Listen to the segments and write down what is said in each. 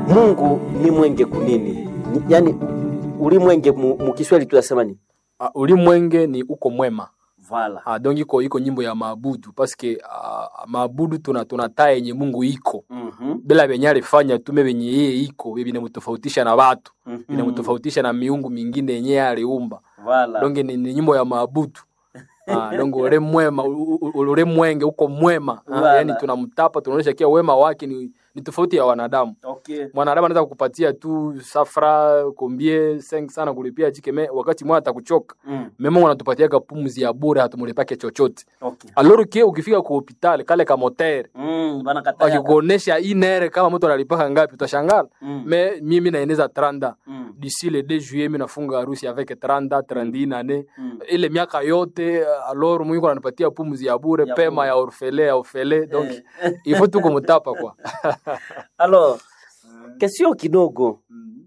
Mungu ni mwenge kunini? Ni- Yaani ulimwenge mu, mu Kiswahili tunasema ni Uh, ulimwenge ni uko mwema vala. uh, donc iko iko nyimbo ya maabudu paske uh, maabudu tuna tunataa yenye Mungu iko Mhm. bila venye alifanya tume venye yeye iko vinamtofautisha na watu Mhm. vinamtofautisha na miungu mingine yenye yeye aliumba Vala. donc ni, ni nyimbo ya maabudu Ah, donc ule mwema u- u- u- ule mwenge uko mwema ah, Wala. yani tunamtapa tunaonyesha kia wema wake ni, ni tofauti ya wanadamu Okay. mwanadamu anaweza kukupatia tu safra kombie seng sana kulipia chikeme wakati mwana atakuchoka Mm. meme Mungu anatupatiaga pumzi ya bure hatumulipake chochote Okay. alors que ukifika ku hospitali kale ka motere Mm, bana kataya. akikuonesha inere kama mtu analipaka ngapi utashangala Mm. me mimi naeneza 30 Mm. d'ici le 2 juillet mi nafunga harusi avec 30 31 ane Mm. ile miaka yote alors Mungu ananipatia pumzi ya bure Ya pema bure. ya orfele ya orfele donc Eh. il faut tu kumtapa kwa Alors, kesio kidogo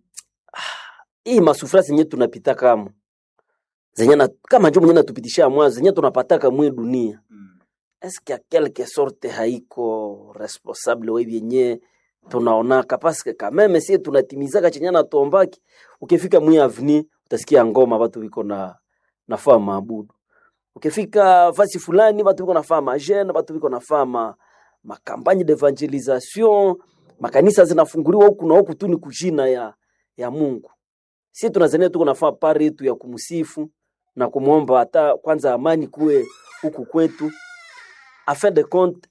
hii masufura zenye tunapita kama zenye na, kama njo mwenye natupitisha mwanzo zenye tunapataka mwe dunia eske a quelque sorte haiko responsable we vyenye tunaonaka paske kameme sie tunatimizaka chenye natuombaki ukifika mwi avni utasikia ngoma watu viko na nafaa maabudu ukifika fasi fulani watu viko nafaa majene watu viko nafaa ma, makampagne d'evangelisation makanisa zinafunguliwa huku na huku tu ni kujina ya, ya mungu si tunazania tuko nafaa pari yetu ya kumsifu na kumwomba hata kwanza amani kuwe huku kwetu a fin de compte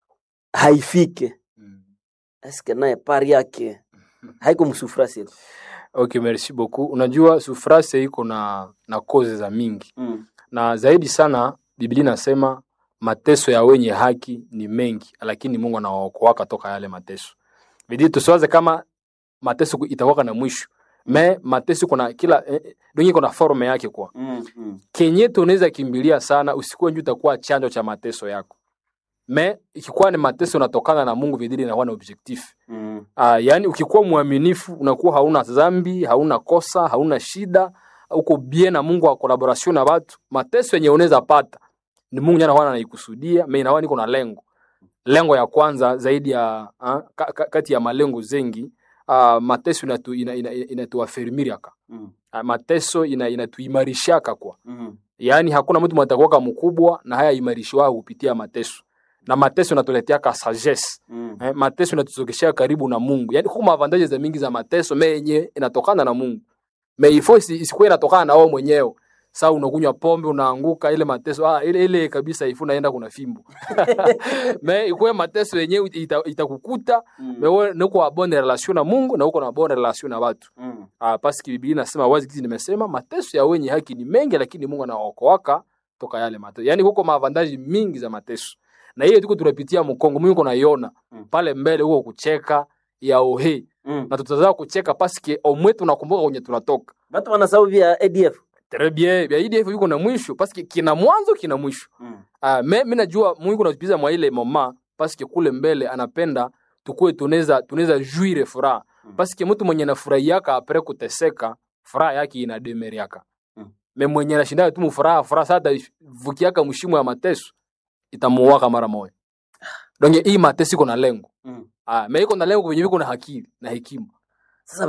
haifike eske naye pari yake haiko msufura sile okay merci beaucoup unajua sufrase iko na na koze za mingi mm. na zaidi sana biblia inasema mateso ya wenye haki ni mengi lakini mungu anawaokoaka toka yale mateso bidi tusiwaze kama mateso ku- itakuwaka na mwisho me mateso kuna kila eh, donge kuna forme yake kwa Mm. Mm. kenye tunaweza kimbilia sana usikuwe nju utakuwa chanjo cha mateso yako me ikikuwa ni mateso unatokana na mungu vidili inakuwa na objectif Mm. Uh, yaani ukikuwa mwaminifu unakuwa hauna dhambi, hauna kosa, hauna shida, uko bien na Mungu wa collaboration na watu. Mateso yenye unaweza pata ni Mungu ndiye anakuwa anaikusudia, mimi naona niko na lengo. Lengo ya kwanza zaidi ya uh, ka, ka, kati ya malengo zengi uh, mateso inatu ina, ina, inatuafirmiriaka. Mm. Uh, mateso ina inatuimarishaka kwa. Mm. Yaani hakuna mtu mtakuwa mkubwa na haya imarishwa kupitia mateso. Na mateso inatuleteaka sagesse Mm. eh, mateso inatuzogeshea karibu na Mungu. Yaani kuna avantage za mingi za mateso me yenye inatokana na Mungu. Me ifo isi- isikuwe inatokana na wewe mwenyewe. Sasa unakunywa pombe unaanguka ile mateso ah, ile ile kabisa ifu naenda kuna fimbo. me ikuwe mateso yenyewe ita- itakukuta Mm. me wewe uko na bonne relation na Mungu na uko na bonne relation na watu. Mm. Ah, paski Biblia inasema wazi kizi nimesema mateso ya wenye haki ni mengi lakini Mungu anaokoaka toka yale mateso. Yaani huko maavantaji mingi za mateso. Na hiyo tuko tunapitia mkongo Mungu kunaiona Mm. pale mbele huko kucheka ya ohe Mm. na tutazaa kucheka paske omwe tunakumbuka kwenye tunatoka Watu wanasahau vya ADF. très bien vya IDF yuko na mwisho paske kina mwanzo kina mwisho Mm. ah me mimi najua Mungu anatupiza mwa ile mama paske kule mbele anapenda tukue tunaweza tunaweza juire furaha Mm. paske mtu mwenye anafurahiaka apre kuteseka furaha yake inademeriaka Mm. me mwenye anashinda tu mfuraha furaha sasa vukiaka mshimo ya mateso itamuwaka mara moja donc hii mateso iko na lengo Mm. Ah, me iko na lengo kwenye viko na hakili na hekima.